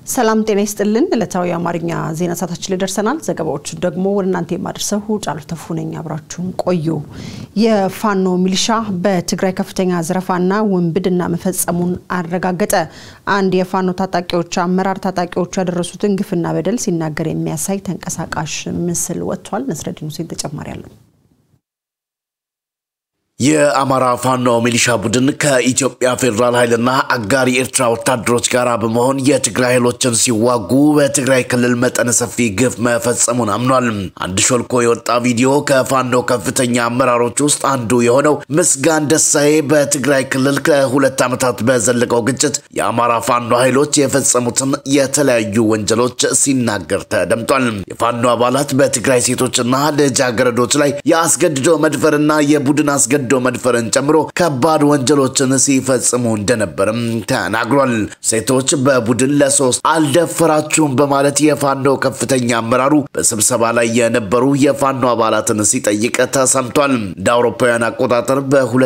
ሰላም ጤና ይስጥልን። ዕለታዊ የአማርኛ ዜና ሰዓታችን ላይ ደርሰናል። ዘገባዎቹን ደግሞ ወደ እናንተ የማደርሰው ጫሉ ተፉ ነኝ። አብራችሁን ቆዩ። የፋኖ ሚሊሻ በትግራይ ከፍተኛ ዘረፋና ውንብድና መፈጸሙን አረጋገጠ። አንድ የፋኖ ታጣቂዎች አመራር ታጣቂዎቹ ያደረሱትን ግፍና በደል ሲናገር የሚያሳይ ተንቀሳቃሽ ምስል ወጥቷል። ነስረዲን ሁሴን ተጨማሪ አለው። የአማራ ፋኖ ሚሊሻ ቡድን ከኢትዮጵያ ፌዴራል ኃይልና አጋር የኤርትራ ወታደሮች ጋር በመሆን የትግራይ ኃይሎችን ሲዋጉ በትግራይ ክልል መጠነ ሰፊ ግፍ መፈጸሙን አምኗል። አንድ ሾልኮ የወጣ ቪዲዮ ከፋኖ ከፍተኛ አመራሮች ውስጥ አንዱ የሆነው ምስጋን ደሳዬ በትግራይ ክልል ከሁለት ዓመታት በዘለቀው ግጭት የአማራ ፋኖ ኃይሎች የፈጸሙትን የተለያዩ ወንጀሎች ሲናገር ተደምጧል። የፋኖ አባላት በትግራይ ሴቶችና ልጃገረዶች ላይ የአስገድዶ መድፈርና የቡድን አስገድዶ መድፈርን ጨምሮ ከባድ ወንጀሎችን ሲፈጽሙ እንደነበርም ተናግሯል። ሴቶች በቡድን ለሶስት አልደፈራችሁም በማለት የፋኖ ከፍተኛ አመራሩ በስብሰባ ላይ የነበሩ የፋኖ አባላትን ሲጠይቅ ተሰምቷል። እንደ አውሮፓውያን አቆጣጠር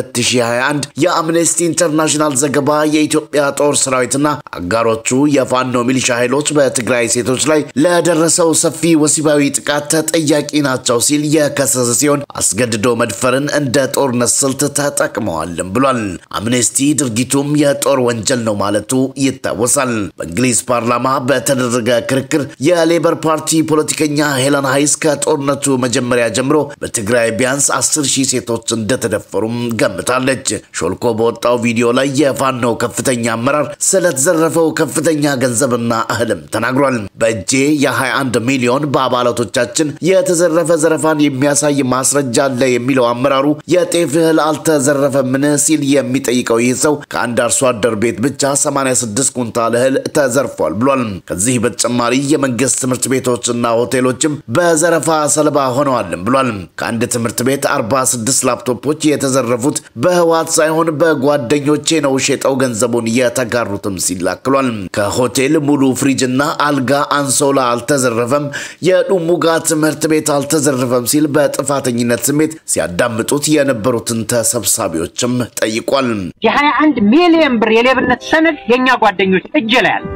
በ2021 የአምነስቲ ኢንተርናሽናል ዘገባ የኢትዮጵያ ጦር ሰራዊትና አጋሮቹ የፋኖ ሚሊሻ ኃይሎች በትግራይ ሴቶች ላይ ለደረሰው ሰፊ ወሲባዊ ጥቃት ተጠያቂ ናቸው ሲል የከሰሰ ሲሆን አስገድዶ መድፈርን እንደ ጦርነት ስልት ተጠቅመዋልም ብሏል። አምኔስቲ ድርጊቱም የጦር ወንጀል ነው ማለቱ ይታወሳል። በእንግሊዝ ፓርላማ በተደረገ ክርክር የሌበር ፓርቲ ፖለቲከኛ ሄለን ሃይስ ከጦርነቱ መጀመሪያ ጀምሮ በትግራይ ቢያንስ አስር ሺህ ሴቶች እንደተደፈሩም ገምታለች። ሾልኮ በወጣው ቪዲዮ ላይ የፋኖ ከፍተኛ አመራር ስለተዘረፈው ከፍተኛ ገንዘብና እህልም ተናግሯል። በእጄ የ21 ሚሊዮን በአባላቶቻችን የተዘረፈ ዘረፋን የሚያሳይ ማስረጃ አለ የሚለው አመራሩ የጤፍ እህል አልተዘረፈምን ሲል የሚጠይቀው ይህ ሰው ከአንድ አርሶ አደር ቤት ብቻ 86 ኩንታል እህል ተዘርፏል ብሏል። ከዚህ በተጨማሪ የመንግስት ትምህርት ቤቶችና ሆቴሎችም በዘረፋ ሰለባ ሆነዋልም ብሏል። ከአንድ ትምህርት ቤት 46 ላፕቶፖች የተዘረፉት በህዋት ሳይሆን በጓደኞቼ ነው ሸጠው ገንዘቡን የተጋሩትም ሲል አክሏል። ከሆቴል ሙሉ ፍሪጅና አልጋ አንሶላ አልተዘረፈም፣ የዱሙጋ ትምህርት ቤት አልተዘረፈም ሲል በጥፋተኝነት ስሜት ሲያዳምጡት የነበሩትን ተሰብሳቢዎችም ጠይቋል። የሀያ አንድ ሚሊዮን ብር የሌብነት ሰነድ የእኛ ጓደኞች እጅ ላይ አለ።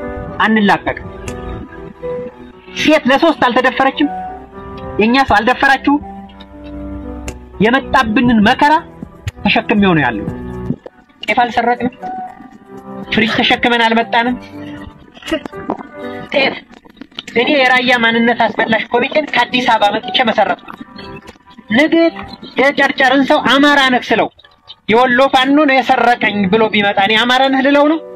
አንላቀቅም። ሴት ለሶስት አልተደፈረችም። የእኛ ሰው አልደፈራችሁም። የመጣብንን መከራ ተሸክሜው ነው ያለው። ጤፍ አልሰረቅንም። ፍሪጅ ተሸክመን አልመጣንም። ጤፍ እኔ የራያ ማንነት አስመላሽ ኮሚቴን ከአዲስ አበባ መጥቼ መሰረትኩ። ነገ የጨርጨርን ሰው አማራ ነህ ስለው የወሎ ፋኖ ነው የሰረቀኝ ብሎ ቢመጣ እኔ አማራ ነህ ልለው ነው?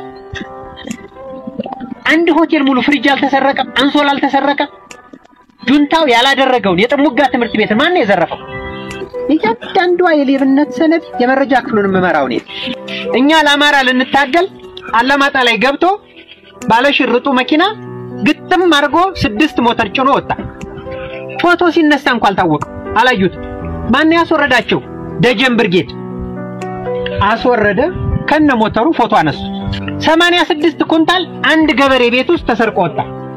አንድ ሆቴል ሙሉ ፍሪጅ አልተሰረቀም፣ አንሶላ አልተሰረቀም። ጁንታው ያላደረገውን የጥሙጋ ትምህርት ቤት ማን ነው የዘረፈው? እያንዳንዷ የሌብነት ሰነድ የመረጃ ክፍሉን የምመራው እኔ። እኛ ለአማራ ልንታገል አላማጣ ላይ ገብቶ ባለሽርጡ መኪና ግጥም አድርጎ ስድስት ሞተር ጭኖ ወጣ። ፎቶ ሲነሳ እንኳ አልታወቅም፣ አላዩት። ማን ያስወረዳቸው? ደጀን ብርጌድ አስወረደ። ከነ ሞተሩ ፎቶ አነሱ። ሰማንያ ስድስት ኩንታል አንድ ገበሬ ቤት ውስጥ ተሰርቆ ወጣ።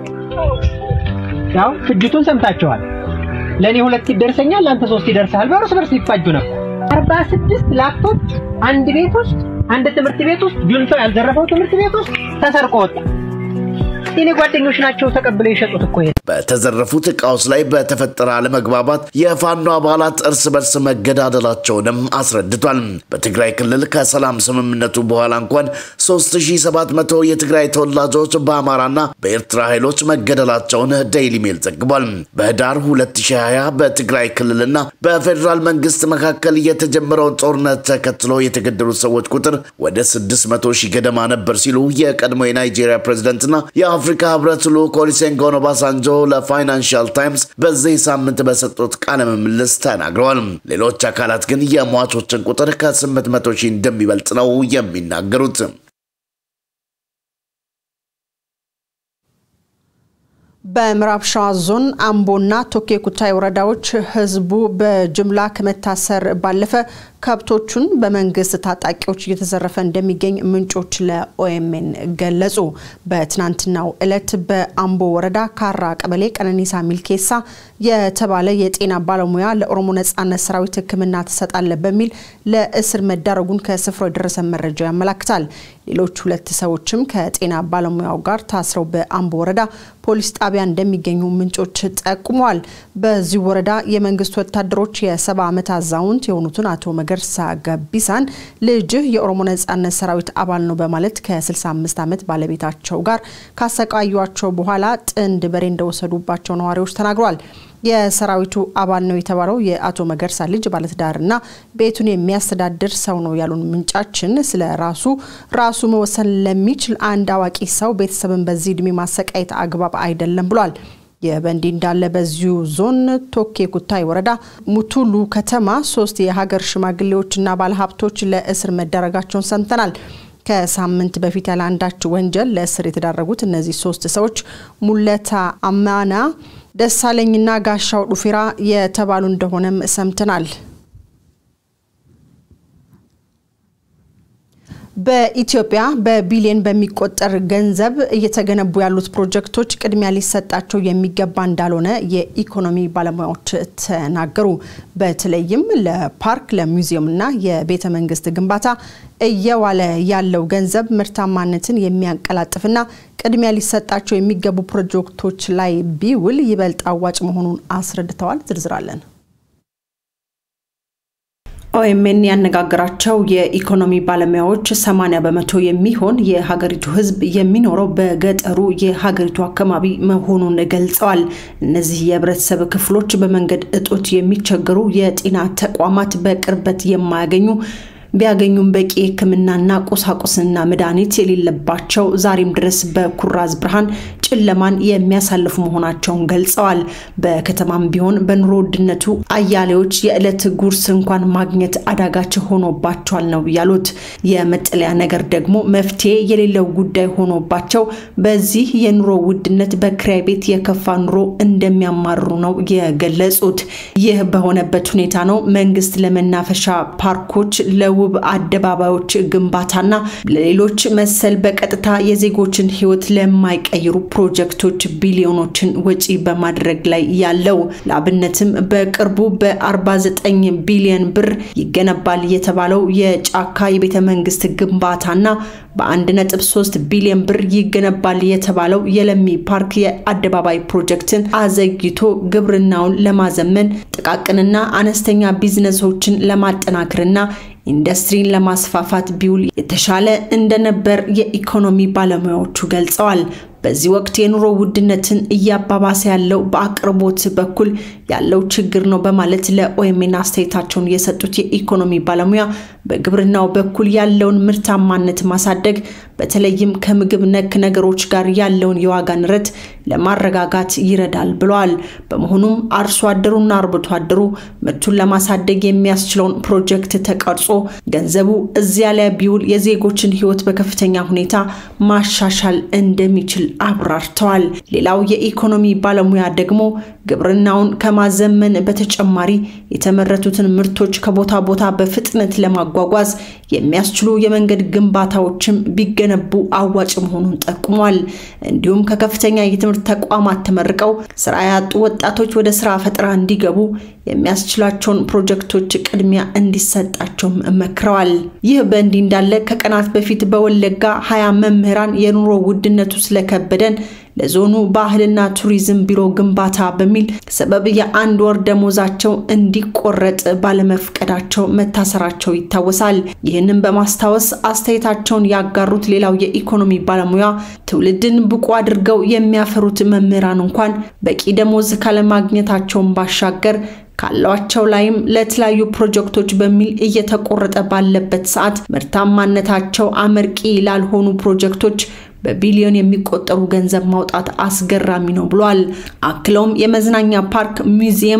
ያው ፍጅቱን ሰምታችኋል። ለእኔ ሁለት ይደርሰኛል፣ ለአንተ ሶስት ይደርሳል። በርስ በርስ ሊፋጁ ነበር። አርባ ስድስት ላፕቶፕ አንድ ቤት ውስጥ አንድ ትምህርት ቤት ውስጥ ጁንታው ያልዘረፈው ትምህርት ቤት ውስጥ ተሰርቆ ወጣ። የኔ ጓደኞች ናቸው ተቀብለው የሸጡት እኮ ይሄ በተዘረፉት እቃዎች ላይ በተፈጠረ አለመግባባት የፋኖ አባላት እርስ በርስ መገዳደላቸውንም አስረድቷል። በትግራይ ክልል ከሰላም ስምምነቱ በኋላ እንኳን 3700 የትግራይ ተወላጆች በአማራና በኤርትራ ኃይሎች መገደላቸውን ዴይሊ ሜል ዘግቧል። በህዳር 2020 በትግራይ ክልልና በፌዴራል መንግስት መካከል የተጀመረውን ጦርነት ተከትሎ የተገደሉት ሰዎች ቁጥር ወደ 600 ሺህ ገደማ ነበር ሲሉ የቀድሞ የናይጄሪያ ፕሬዝደንትና የአፍሪካ ህብረት ልዑክ ኦሉሴጉን ኦባሳንጆ ለፋይናንሻል ታይምስ በዚህ ሳምንት በሰጡት ቃለ ምልልስ ተናግረዋል። ሌሎች አካላት ግን የሟቾችን ቁጥር ከ800 ሺህ እንደሚበልጥ ነው የሚናገሩት። በምዕራብ ሸዋ ዞን አምቦና ቶኬ ኩታይ ወረዳዎች ህዝቡ በጅምላ ከመታሰር ባለፈ ከብቶቹን በመንግስት ታጣቂዎች እየተዘረፈ እንደሚገኝ ምንጮች ለኦኤምኤን ገለጹ። በትናንትናው ዕለት በአምቦ ወረዳ ካራ ቀበሌ ቀነኒሳ ሚልኬሳ የተባለ የጤና ባለሙያ ለኦሮሞ ነጻነት ሰራዊት ሕክምና ትሰጣለ በሚል ለእስር መዳረጉን ከስፍራው የደረሰ መረጃ ያመላክታል። ሌሎች ሁለት ሰዎችም ከጤና ባለሙያው ጋር ታስረው በአምቦ ወረዳ ፖሊስ ጣቢያ እንደሚገኙ ምንጮች ጠቁመዋል። በዚህ ወረዳ የመንግስት ወታደሮች የሰባ ዓመት አዛውንት የሆኑትን አቶ መገርሳ ገቢሳን ልጅህ የኦሮሞ ነጻነት ሰራዊት አባል ነው በማለት ከ65 ዓመት ባለቤታቸው ጋር ካሰቃዩቸው በኋላ ጥንድ በሬ እንደወሰዱባቸው ነዋሪዎች ተናግረዋል። የሰራዊቱ አባል ነው የተባለው የአቶ መገርሳ ልጅ ባለትዳርና ቤቱን የሚያስተዳድር ሰው ነው ያሉን ምንጫችን ስለ ራሱ ራሱ መወሰን ለሚችል አንድ አዋቂ ሰው ቤተሰብን በዚህ እድሜ ማሰቃየት አግባብ አይደለም ብሏል። ይህ በእንዲህ እንዳለ በዚሁ ዞን ቶኬ ኩታይ ወረዳ ሙቱሉ ከተማ ሶስት የሀገር ሽማግሌዎችና ባለሀብቶች ለእስር መዳረጋቸውን ሰምተናል። ከሳምንት በፊት ያለ አንዳች ወንጀል ለእስር የተዳረጉት እነዚህ ሶስት ሰዎች ሙለታ አማና ደሳለኝና ጋሻው ዱፌራ የተባሉ እንደሆነም ሰምተናል። በኢትዮጵያ በቢሊዮን በሚቆጠር ገንዘብ እየተገነቡ ያሉት ፕሮጀክቶች ቅድሚያ ሊሰጣቸው የሚገባ እንዳልሆነ የኢኮኖሚ ባለሙያዎች ተናገሩ። በተለይም ለፓርክ ለሙዚየምና የቤተ መንግስት ግንባታ እየዋለ ያለው ገንዘብ ምርታማነትን የሚያቀላጥፍና ቅድሚያ ሊሰጣቸው የሚገቡ ፕሮጀክቶች ላይ ቢውል ይበልጥ አዋጭ መሆኑን አስረድተዋል። ዝርዝራለን ኦኤምኤን ያነጋገራቸው የኢኮኖሚ ባለሙያዎች 80 በመቶ የሚሆን የሀገሪቱ ሕዝብ የሚኖረው በገጠሩ የሀገሪቱ አካባቢ መሆኑን ገልጸዋል። እነዚህ የህብረተሰብ ክፍሎች በመንገድ እጦት የሚቸገሩ፣ የጤና ተቋማት በቅርበት የማያገኙ ቢያገኙም በቂ ሕክምናና ቁሳቁስና መድኃኒት የሌለባቸው ዛሬም ድረስ በኩራዝ ብርሃን ጨለማን የሚያሳልፉ መሆናቸውን ገልጸዋል። በከተማም ቢሆን በኑሮ ውድነቱ አያሌዎች የዕለት ጉርስ እንኳን ማግኘት አዳጋች ሆኖባቸዋል ነው ያሉት። የመጠለያ ነገር ደግሞ መፍትሄ የሌለው ጉዳይ ሆኖባቸው በዚህ የኑሮ ውድነት በክራይ ቤት የከፋ ኑሮ እንደሚያማርሩ ነው የገለጹት። ይህ በሆነበት ሁኔታ ነው መንግስት ለመናፈሻ ፓርኮች ለውብ አደባባዮች ግንባታና ለሌሎች መሰል በቀጥታ የዜጎችን ህይወት ለማይቀይሩ ፕሮጀክቶች ቢሊዮኖችን ወጪ በማድረግ ላይ ያለው። ለአብነትም በቅርቡ በ49 ቢሊዮን ብር ይገነባል የተባለው የጫካ የቤተ መንግስት ግንባታና በ1.3 ቢሊዮን ብር ይገነባል የተባለው የለሚ ፓርክ የአደባባይ ፕሮጀክትን አዘግይቶ ግብርናውን ለማዘመን ጥቃቅንና አነስተኛ ቢዝነሶችን ለማጠናከርና ኢንዱስትሪን ለማስፋፋት ቢውል የተሻለ እንደነበር የኢኮኖሚ ባለሙያዎቹ ገልጸዋል። በዚህ ወቅት የኑሮ ውድነትን እያባባሰ ያለው በአቅርቦት በኩል ያለው ችግር ነው በማለት ለኦኤምኤን አስተያየታቸውን የሰጡት የኢኮኖሚ ባለሙያ በግብርናው በኩል ያለውን ምርታማነት ማሳደግ በተለይም ከምግብ ነክ ነገሮች ጋር ያለውን የዋጋ ንረት ለማረጋጋት ይረዳል ብለዋል። በመሆኑም አርሶ አደሩና አርብቶ አደሩ ምርቱን ለማሳደግ የሚያስችለውን ፕሮጀክት ተቀርጾ ገንዘቡ እዚያ ላይ ቢውል የዜጎችን ሕይወት በከፍተኛ ሁኔታ ማሻሻል እንደሚችል አብራርተዋል። ሌላው የኢኮኖሚ ባለሙያ ደግሞ ግብርናውን ከማዘመን በተጨማሪ የተመረቱትን ምርቶች ከቦታ ቦታ በፍጥነት ለማጓጓዝ የሚያስችሉ የመንገድ ግንባታዎችም ቢገነቡ አዋጭ መሆኑን ጠቁሟል። እንዲሁም ከከፍተኛ የትምህርት ተቋማት ተመርቀው ስራ ያጡ ወጣቶች ወደ ስራ ፈጠራ እንዲገቡ የሚያስችላቸውን ፕሮጀክቶች ቅድሚያ እንዲሰጣቸውም መክረዋል። ይህ በእንዲህ እንዳለ ከቀናት በፊት በወለጋ ሀያ መምህራን የኑሮ ውድነቱ ስለከበደን ለዞኑ ባህልና ቱሪዝም ቢሮ ግንባታ በሚል ሰበብ የአንድ ወር ደሞዛቸው እንዲቆረጥ ባለመፍቀዳቸው መታሰራቸው ይታወሳል። ይህንን በማስታወስ አስተያየታቸውን ያጋሩት ሌላው የኢኮኖሚ ባለሙያ ትውልድን ብቁ አድርገው የሚያፈሩት መምህራን እንኳን በቂ ደሞዝ ካለማግኘታቸውን ባሻገር ካሏቸው ላይም ለተለያዩ ፕሮጀክቶች በሚል እየተቆረጠ ባለበት ሰዓት ምርታማነታቸው አመርቂ ላልሆኑ ፕሮጀክቶች በቢሊዮን የሚቆጠሩ ገንዘብ ማውጣት አስገራሚ ነው ብሏል። አክለውም የመዝናኛ ፓርክ፣ ሙዚየም፣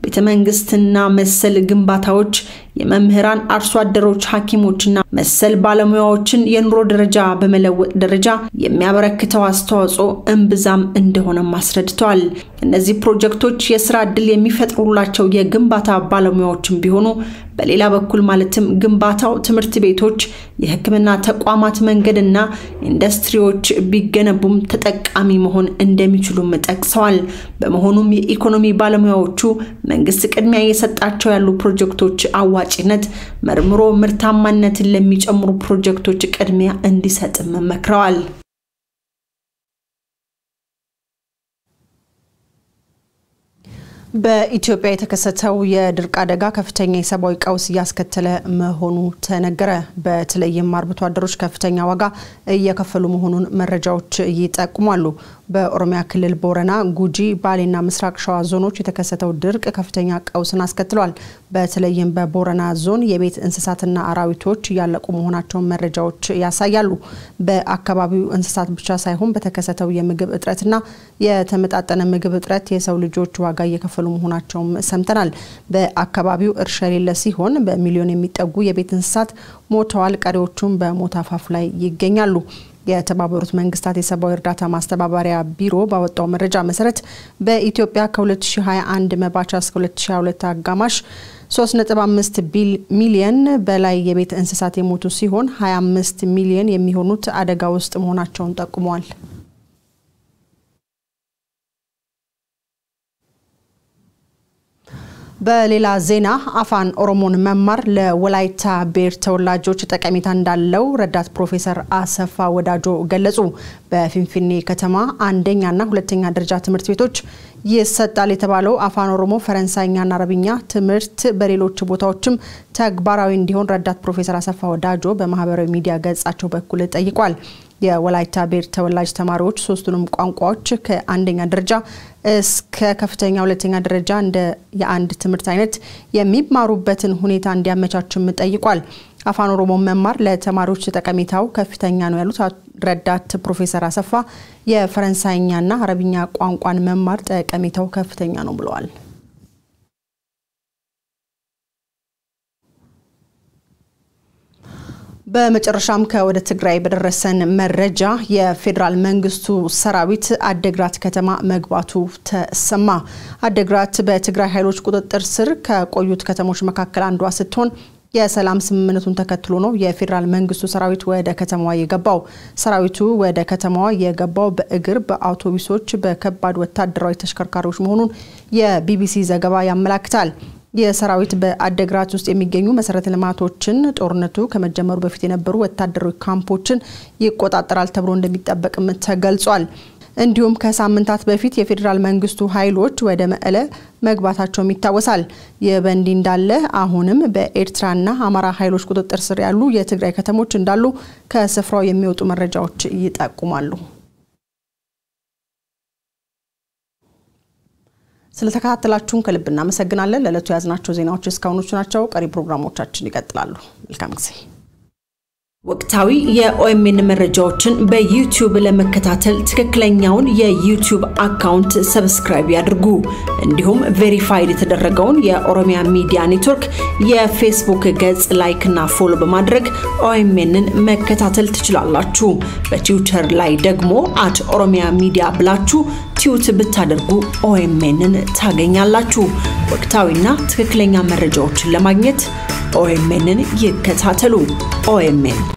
ቤተ መንግስትና መሰል ግንባታዎች የመምህራን፣ አርሶ አደሮች፣ ሐኪሞችና መሰል ባለሙያዎችን የኑሮ ደረጃ በመለወጥ ደረጃ የሚያበረክተው አስተዋጽኦ እምብዛም እንደሆነም አስረድተዋል። እነዚህ ፕሮጀክቶች የስራ ዕድል የሚፈጥሩላቸው የግንባታ ባለሙያዎችን ቢሆኑ በሌላ በኩል ማለትም ግንባታው ትምህርት ቤቶች፣ የሕክምና ተቋማት፣ መንገድና ኢንዱስትሪዎች ቢገነቡም ተጠቃሚ መሆን እንደሚችሉም ጠቅሰዋል። በመሆኑም የኢኮኖሚ ባለሙያዎቹ መንግስት ቅድሚያ እየሰጣቸው ያሉ ፕሮጀክቶች አዋጭነት መርምሮ ምርታማነትን ለሚጨምሩ ፕሮጀክቶች ቅድሚያ እንዲሰጥም መክረዋል። በኢትዮጵያ የተከሰተው የድርቅ አደጋ ከፍተኛ የሰብአዊ ቀውስ እያስከተለ መሆኑ ተነገረ። በተለይም አርብቶ አደሮች ከፍተኛ ዋጋ እየከፈሉ መሆኑን መረጃዎች ይጠቁማሉ። በኦሮሚያ ክልል ቦረና፣ ጉጂ፣ ባሌና ምስራቅ ሸዋ ዞኖች የተከሰተው ድርቅ ከፍተኛ ቀውስን አስከትሏል። በተለይም በቦረና ዞን የቤት እንስሳትና አራዊቶች እያለቁ መሆናቸውን መረጃዎች ያሳያሉ። በአካባቢው እንስሳት ብቻ ሳይሆን በተከሰተው የምግብ እጥረትና የተመጣጠነ ምግብ እጥረት የሰው ልጆች ዋጋ እየከፈሉ መሆናቸውም ሰምተናል። በአካባቢው እርሻ የሌለ ሲሆን በሚሊዮን የሚጠጉ የቤት እንስሳት ሞተዋል። ቀሪዎቹም በሞት አፋፍ ላይ ይገኛሉ። የተባበሩት መንግስታት የሰብአዊ እርዳታ ማስተባበሪያ ቢሮ ባወጣው መረጃ መሰረት በኢትዮጵያ ከ2021 መባቻ እስከ 2022 አጋማሽ 3.5 ሚሊየን በላይ የቤት እንስሳት የሞቱ ሲሆን 25 ሚሊየን የሚሆኑት አደጋ ውስጥ መሆናቸውን ጠቁመዋል። በሌላ ዜና አፋን ኦሮሞን መማር ለወላይታ ብሔር ተወላጆች ጠቀሜታ እንዳለው ረዳት ፕሮፌሰር አሰፋ ወዳጆ ገለጹ። በፊንፊኔ ከተማ አንደኛና ሁለተኛ ደረጃ ትምህርት ቤቶች ይሰጣል የተባለው አፋን ኦሮሞ፣ ፈረንሳይኛና አረብኛ ትምህርት በሌሎች ቦታዎችም ተግባራዊ እንዲሆን ረዳት ፕሮፌሰር አሰፋ ወዳጆ በማህበራዊ ሚዲያ ገጻቸው በኩል ጠይቋል። የወላይታ ብሔር ተወላጅ ተማሪዎች ሶስቱንም ቋንቋዎች ከአንደኛ ደረጃ እስከ ከፍተኛ ሁለተኛ ደረጃ እንደ የአንድ ትምህርት አይነት የሚማሩበትን ሁኔታ እንዲያመቻችም ጠይቋል። አፋን ኦሮሞ መማር ለተማሪዎች ጠቀሜታው ከፍተኛ ነው ያሉት ረዳት ፕሮፌሰር አሰፋ የፈረንሳይኛና አረብኛ ቋንቋን መማር ጠቀሜታው ከፍተኛ ነው ብለዋል። በመጨረሻም ከወደ ትግራይ በደረሰን መረጃ የፌዴራል መንግስቱ ሰራዊት አደግራት ከተማ መግባቱ ተሰማ። አደግራት በትግራይ ኃይሎች ቁጥጥር ስር ከቆዩት ከተሞች መካከል አንዷ ስትሆን የሰላም ስምምነቱን ተከትሎ ነው የፌዴራል መንግስቱ ሰራዊት ወደ ከተማዋ የገባው። ሰራዊቱ ወደ ከተማዋ የገባው በእግር፣ በአውቶቡሶች፣ በከባድ ወታደራዊ ተሽከርካሪዎች መሆኑን የቢቢሲ ዘገባ ያመላክታል። የሰራዊት በአደግራት ውስጥ የሚገኙ መሰረተ ልማቶችን ጦርነቱ ከመጀመሩ በፊት የነበሩ ወታደራዊ ካምፖችን ይቆጣጠራል ተብሎ እንደሚጠበቅም ተገልጿል። እንዲሁም ከሳምንታት በፊት የፌዴራል መንግስቱ ኃይሎች ወደ መቀለ መግባታቸውም ይታወሳል። ይህ በእንዲህ እንዳለ አሁንም በኤርትራና አማራ ኃይሎች ቁጥጥር ስር ያሉ የትግራይ ከተሞች እንዳሉ ከስፍራው የሚወጡ መረጃዎች ይጠቁማሉ። ስለተከታተላችሁን ከልብ እናመሰግናለን። ለዕለቱ የያዝናቸው ዜናዎች እስካሁኖቹ ናቸው። ቀሪ ፕሮግራሞቻችን ይቀጥላሉ። መልካም ጊዜ። ወቅታዊ የኦኤምኤን መረጃዎችን በዩቲዩብ ለመከታተል ትክክለኛውን የዩቲዩብ አካውንት ሰብስክራይብ ያድርጉ። እንዲሁም ቬሪፋይድ የተደረገውን የኦሮሚያ ሚዲያ ኔትወርክ የፌስቡክ ገጽ ላይክና ፎሎ በማድረግ ኦኤምኤንን መከታተል ትችላላችሁ። በትዊተር ላይ ደግሞ አት ኦሮሚያ ሚዲያ ብላችሁ ቲዩት ብታደርጉ ኦኤምኤንን ታገኛላችሁ። ወቅታዊና ትክክለኛ መረጃዎችን ለማግኘት ኦኤምኤንን ይከታተሉ። ኦኤምኤን